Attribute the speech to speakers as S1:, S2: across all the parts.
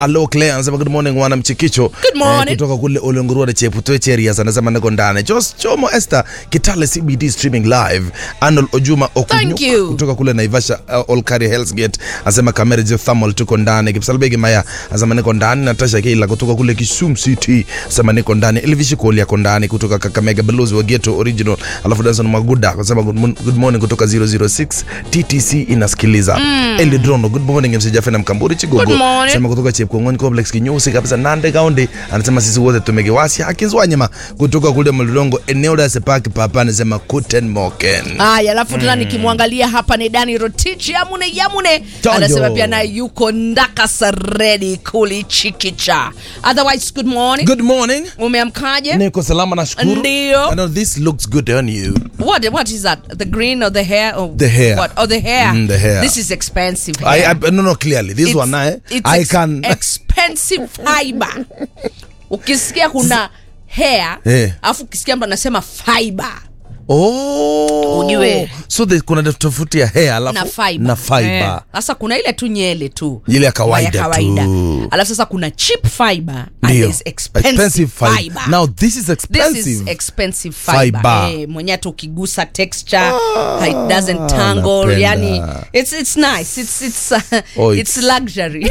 S1: Hello Claire anasema good morning wana mchikicho.
S2: Good morning.
S1: kutoka kule Olengurua Cheputwe Cherias anasema niko ndani. Jos Chomo Esther Kitale CBD streaming live. Arnold Ojuma
S2: Thank
S1: Okunyuka
S2: you.
S1: kutoka kule Naivasha uh, Olkari Hell's Gate anasema Kamere Geothermal tuko ndani. Kipsalbegi Maya anasema niko ndani. Natasha Keila kutoka kule Kisumu City anasema niko ndani. Elvishi Koli yako ndani kutoka Kakamega Blues wa Ghetto Original. Alafu Danson Maguda anasema good, mon- good morning kutoka 006 TTC inasikiliza. Mm. Elidrono good morning MC Jafena Mkamburi Chigogo.
S2: Good morning.
S1: Anasema kutoka Chepkongoni complex kinyusi kabisa Nande Kaunti, anasema sisi wote tumegewasi akizwanyema kutoka kule Mlolongo eneo la Sepaki Papa, anasema Kuten Moken.
S2: Haya, alafu tena nikimwangalia hapa ni Dani Rotich Yamune Yamune
S1: Jojo.
S2: anasema pia naye yuko ndaka saredi kulichikicha. Otherwise, good morning.
S1: Good morning.
S2: Umeamkaje?
S1: Niko salama nashukuru.
S2: Ndio.
S1: I know this looks good on you.
S2: What what is that? The green or the hair? Or
S1: The hair.
S2: What? Oh, the hair.
S1: Mm, the hair.
S2: This is expensive.
S1: I,
S2: hair.
S1: I no no clearly this
S2: It's-
S1: one I
S2: it's
S1: I
S2: ex-
S1: can
S2: expensive fiber. Ukisikia kuna hair,
S1: Eh.
S2: alafu ukisikia mtu anasema fiber.
S1: Oh.
S2: Ujue.
S1: So the, kuna tofauti ya hair alafu
S2: na fiber.
S1: na fiber.
S2: Eh, Sasa kuna ile tu nyele tu.
S1: Ile ya kawaida
S2: ya kawaida.
S1: tu.
S2: Alafu sasa kuna cheap fiber and
S1: Ndio.
S2: there's expensive, fiber.
S1: Now this is
S2: This
S1: expensive.
S2: is expensive fiber.
S1: Fiber.
S2: Eh, mwenye hata ukigusa texture it doesn't tangle
S1: napenda.
S2: yani it's it's nice it's it's uh,
S1: Oh,
S2: it's
S1: it's-
S2: luxury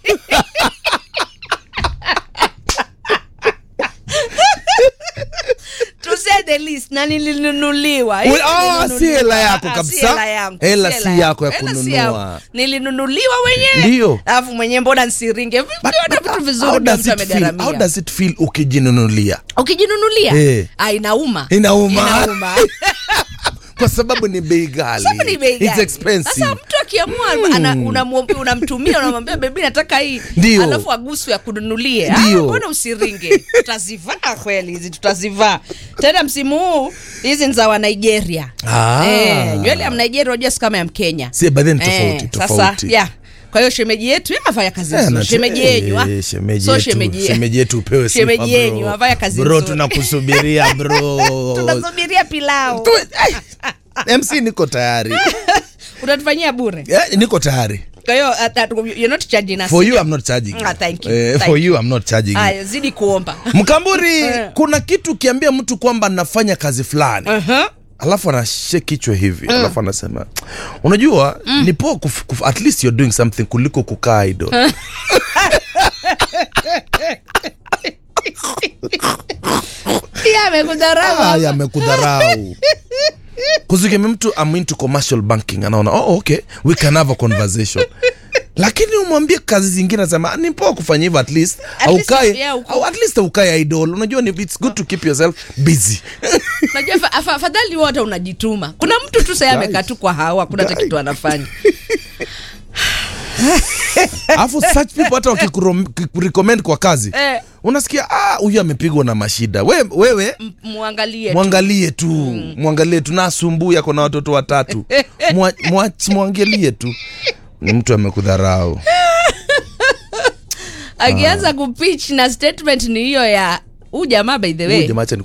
S2: to say the least na nilinunuliwa
S1: Well, ah,
S2: Nilinunuliwa.
S1: si hela yako
S2: Ah, si
S1: kabisa.
S2: hela yangu,
S1: Hela
S2: si
S1: si
S2: hela
S1: yako ya
S2: Hela si
S1: kununua.
S2: yangu. nilinunuliwa mwenyewe
S1: Ndio.
S2: alafu mwenyewe mbona nsiringe
S1: But-
S2: vitu
S1: but
S2: vizuri
S1: how
S2: ndio
S1: does
S2: mtu
S1: it feel? How
S2: amegharamia
S1: does it feel ukijinunulia?
S2: ukijinunulia
S1: Eh.
S2: ah, inauma
S1: Inauma.
S2: inauma
S1: Kwa sababu ni bei ghali.
S2: Sababu ni bei
S1: It's
S2: gani?
S1: expensive.
S2: Sasa mtu akiamua ana- unamwombe- unamtumia unamwambia bebi nataka hii
S1: Ndio.
S2: alafu agusu ya kununulie Ah,
S1: Ndio.
S2: mbona usiringe tutazivaa kweli hizi tutazivaa tena msimu huu hizi ni za wa Nigeria
S1: Ah.
S2: eh, nywele ya Nigeria unajua si kama ya Mkenya
S1: Si, but then tofauti,
S2: Sasa
S1: tofauti.
S2: yeah. kwa hiyo shemeji yetu yeye afanya kazi
S1: Eh,
S2: nzuri
S1: na-
S2: shemeji
S1: eh,
S2: yenyu ah.
S1: shemeji
S2: so
S1: yetu-
S2: shemeji ye-
S1: shemeji yetu upewe sifa,
S2: shemeji
S1: bro.
S2: yenyu afanya kazi
S1: Bro,
S2: nzuri
S1: tunakusubiria bro.
S2: tunasubiria pilau
S1: Tu- eh, MC niko tayari.
S2: utatufanyia bure
S1: Eh, niko tayari.
S2: kwa hiyo uh, that- you're not charging us
S1: For you I'm not charging.
S2: Ah, thank you,
S1: Eh,
S2: thank
S1: for
S2: you.
S1: you I'm not charging. you.
S2: Aya, zidi kuomba
S1: Mkamburi,
S2: Eh.
S1: kuna kitu ukiambia mtu kwamba nafanya kazi fulani
S2: uh-huh.
S1: alafu anashake kichwa hivi alafu anasema unajua ni poa kuf, kuf, at least you're doing something kuliko kukaa idle
S2: Pia amekudharau
S1: Haya, amekudharau kuzikeme mtu I'm into commercial banking anaona oh, okay we can have a conversation lakini umwambie kazi zingine anasema ni poa kufanya hivyo at least
S2: At least,
S1: aukae
S2: yeah, uko-
S1: au at least aukae idle unajua ni it's good to keep yourself busy
S2: Unajua fa- afa- afadhali wote unajituma kuna mtu tu sasa amekaa tu kwa hawa kuna hata
S1: Guys.
S2: kitu anafanya
S1: alafu such people hata wakikurecommend kwa kazi
S2: Eh.
S1: unasikia ah huyu amepigwa na mashida we, wewe
S2: M- muangalie tu.
S1: mwangalie tu mwangalie tu na asumbui ako na watoto watatu Mwa- mwachi- mwangalie tu ni mtu amekudharau
S2: akianza kupitch na statement ni hiyo ya huu jamaa by the way
S1: Huyu jamaa acha